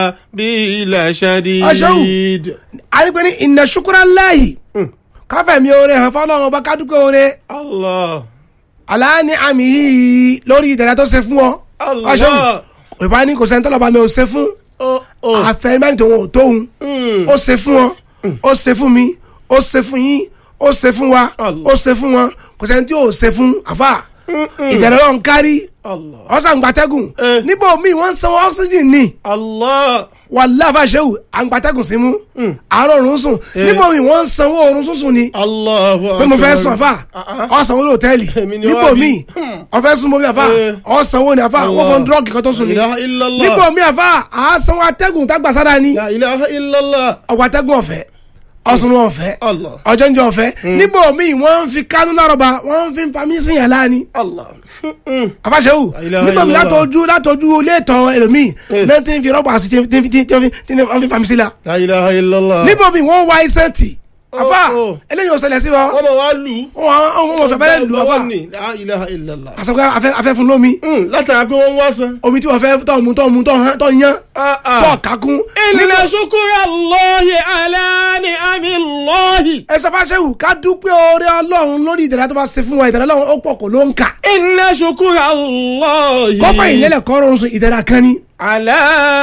bila shadid. Aṣẹ́wó. àrígbé ní inna shukra Allahi káfẹ́ mi oore hàn fọlọ́run ọba kádùkẹ́ oore Allah. aláàní àmì yìí lórí ìdẹ̀rẹ̀ tó ṣe fún ọ. Allah. Aṣẹ́wó. ìbá ní kò sẹ́ni tọ́lọ́ba mi ò ṣe fún Oh, oh. àfẹ́rẹ́mẹ́rin tó wọn ò tóun ó ṣe fún ọ ó ṣe fún mi ó ṣe fún yín ó ṣe fún wa Allah. ó ṣe fún wọn kò sẹ́ni tí ò ṣe fún àfà ìdẹ̀rẹ̀ lọ́n kárí Allah. ọ̀sán gbàtẹ́gùn Eh. níbo míì wọ́n ń sanwó oxygen ní Allah. wàhálà fàṣẹwù àgbàtẹ́gùn sí mú àárọ̀ òrùn sùn níbo míì wọ́n ń sanwó òrùn sùn ní Allahu pé mo fẹ́ akbar. sùn àfà Ah, ah. ọ̀sánwó ní hòtẹ́ẹ̀lì Èmi ni níbo wá bí. míì ọ̀fẹ́ sùn mọ́bí àfà Eh. ọ̀sánwó ní àfà wọ́n fọ́n dúrọ́ọ̀gì kan tó sùn ní La ilaha illallah. níbo míì àfà àásánwó atẹ́gùn tágbàsára ní La ilaha illallah. ọ̀pọ̀ atẹ́gùn ọ̀fẹ́ ọ̀sùn ọ̀fẹ́ Allah. ọjọ́ ń jẹ ọ̀fẹ́ níbo míì wọ́n ń fi kánú lárọ̀bà wọ́n ń fi fami sí yàn láàánú Allah. àfàṣẹ́wò La ilaha níbo mi illallah. látọjú látọjú ilé ìtàn ẹlòmíì Eh. náà ti ń fi rọ́bà sí tí tí tí tí tí wọ́n fi fami sí la La ilaha illallah. níbo mi wọ́n wá iṣẹ́ tì àfà oh. eléyìí ò ṣẹlẹ̀ sí wa wọ́n mọ̀ wá lù ú. wọ́n wọ́n fẹ́ bẹ́ẹ̀ lù àfà Ọwọ́ ni. La ilaha illallah. àṣàkọ́ afẹ́ afẹ́ fún lómi Hmm, látara pé wọ́n wá san. omi tí wọ́n fẹ́ tọ́ mu tọ́ mu tọ́ hàn- tọ́ yan Ah, ah. tọ́ kakún Inna shukra Allahi ala ni'amillahi. ẹ sọ fàṣẹwù ká dúpẹ́ oore ọlọ́run lórí ìdẹ̀rẹ́ tó bá ṣe fún wa ìdẹ̀rẹ́ ọlọ́run ó pọ̀ kò ló ń kà Inna shukra Allahi. kọfà ìlẹ́lẹ̀ kọ́rọ̀ ń sùn ìdẹ̀rẹ́ kan ní. Ala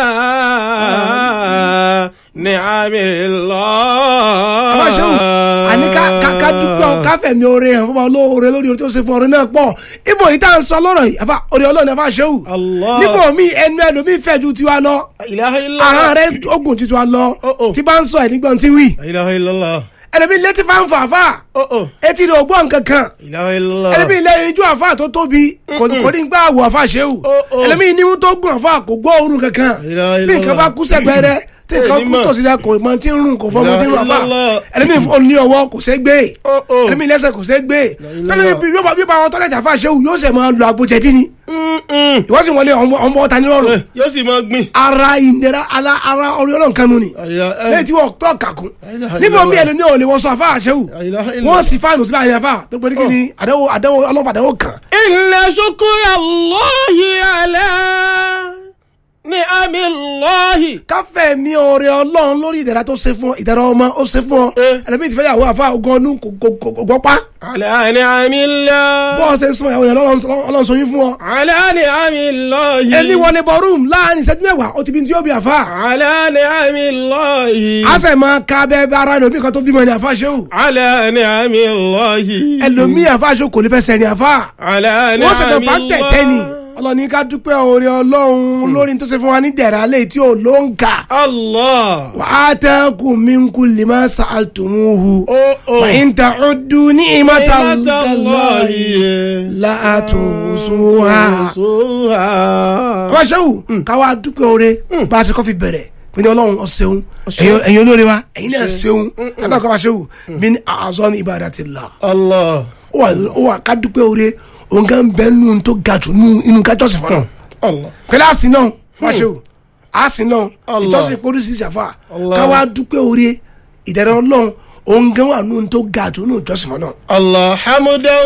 ni'amillahi. àbáṣẹ́wò àní ká ká ká dúpẹ́ ọ ká fẹ̀mí oore hàn fún wa lóore lórí oore tó ṣe fún ọ̀rẹ́ náà pọ̀ ibo yìí tá à ń sọ lọ́rọ̀ yìí àfa oore ọlọ́run àbáṣẹ́wò Allah. níbo mi ẹnu ẹlòmí fẹ́ ju tiwa lọ La ilaha illallah. ahọ́n rẹ ogun ju tiwa lọ Oh, oh. tí bá ń sọ ẹ̀ nígbà tí wí La ilaha illallah. ẹlòmí létí fáńfà àfà Oh, oh. etí rẹ̀ ògbọ́n kankan La ilaha illallah. ẹlẹ́mi ilé ijó àfa tó tóbi kò kò ní gbà wọ àfa ṣéwù Oh, oh. ẹlẹ́mi nímú tó gùn àfa kò gbọ́ òórùn kankan ilaha bí illallah. nǹkan bá kú sẹ́gbẹ́ rẹ tí Eh, nǹkan ní kú mọ̀. tòsí rẹ kò mọ tí ń rùn kò fọmọ tí ń rùn àfa ilaha illallah. ẹlẹ́mi ò ní ọwọ́ kò sẹ́ gbé Oh, oh. ẹlẹ́mi lẹ́sẹ̀ kò sẹ́ gbé ilaha tẹ́lẹ̀ bí yóò bá bí bá wọn tọ́lẹ̀ jà àfa ṣéwù yóò sẹ̀ máa lo àgbòjẹ̀dí ni Mm, mm. ìwọ́n sì wọlé ọmọ ọmọ ọta nírọ̀rùn Eh, Yóò sì máa gbìn. ara ìnira ara ara orí ọlọ́run kanu ni La ilaha- eh. lẹ́yìn tí wọ́n tọ́ kàkún ilaha níbo mi illallah. ẹlòmí ò lè wọ́n sọ àfa àṣẹwù La ilaha illallah. wọ́n sì fáànù síbẹ̀ àyè àfa tó pé kí ni àdánwò àdánwò ọlọ́pàá àdánwò kan Inna shukra Allahi ala ni'amillahi. káfẹ́ mi ọ̀rẹ́ ọlọ́run lórí ìdẹ̀ra tó ṣe fún ọ ìdẹ̀ra ọmọ ó ṣe fún ọ Eh. ẹlẹ́mìí ti fẹ́ yàwó àfa ogun ọdún kò kò kò kò gbọ́ pa Ala ni'amillah. bọ́ọ̀ ṣe ń sọ ìyàwó yẹn lọ́lọ́run ọlọ́run sọ yín fún ọ. Ala ni'amillahi. ẹni wọlé bọ rúùmù láàrin ìṣẹ́jú mẹ́wàá ó ti bí ní tí yóò bí àfa Ala ni'amillahi. a sẹ̀ máa ka bẹ́ẹ̀ bá ara ẹlòmíì kan tó bímọ ní àfa ṣéwù Ala ni'amillahi. ẹlòmíì àfa ṣéwù kò ní fẹ́ sẹ́ni àfa Ala wọ́n ṣẹ̀dọ̀ fà ni'amillahi. tẹ̀tẹ̀ ni ọlọ́ni ká dúpẹ́ ọ̀rẹ́ ọlọ́run lórí tó ṣe fún wa ní dẹ̀ra lẹ́yìn tí ò ló ń kà Allah. wàá tẹ́kùn min kulli ma sa'altumuhu. Oh, oh. وإن تعدوا نعمة نعمة الله الله لا تحصوها Suha. wọ́n ṣẹ́wù káwá dúpẹ́ oore bá a ṣe kọ́ fi bẹ̀rẹ̀ pé ní ọlọ́run ọ̀ṣẹ́un ẹ̀yin olóore wa ẹ̀yin náà ṣeun kábà kọ́ bá ṣẹ́wù min a'zami ibadatillah Allah. ó wà ó wà ká dúpẹ́ oore òun kan bẹ́ẹ̀ nù tó ga jù nù inú ká jọ́sìn fọ́nà Allah. pẹ̀lú àsìn náà wọ́n ṣẹ́wù àsìn náà Allah. ìjọsìn polisi ṣàfà Allah. káwá dúpẹ́ oore ìdẹ̀rẹ̀ ọlọ́run òun gan wà nù tó ga jù nù jọ́sìn fọ́nà. Allah hamdan